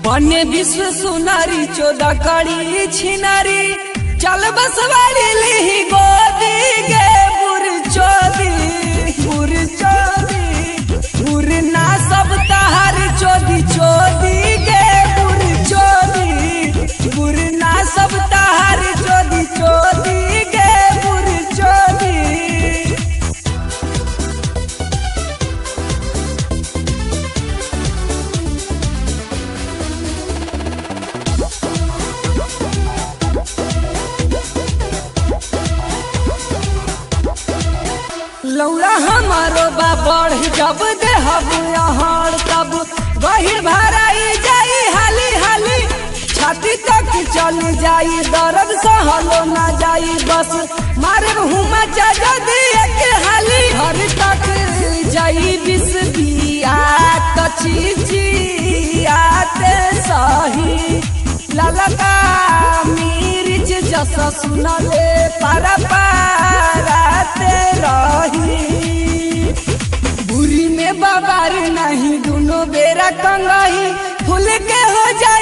बने विश्व सुनारी चौदह कड़ी छिनारी चल बसवारी ली गोदी गे बुर चोदी बुर चोदी बुर ना सब तहार चोदी चोदी गे बुर चोदी बुर ना सब तहार चोदी चोदी गे बुर चोदी लौड़ा हमारो बा बढ़ जब देहब यहाँ तब गहिर भराई जाई हाली हाली छाती तक चल जाई दर्द सहलो ना जाई बस मारे हुमा चाचा दिए के हाली हर तक जाई बिस बिया कची जियाते सही ललका मिर्च जस सुनले पारा पाराते रही बुरी में बाबार नहीं दोनों बेरा कंगाही फूल के हो जाए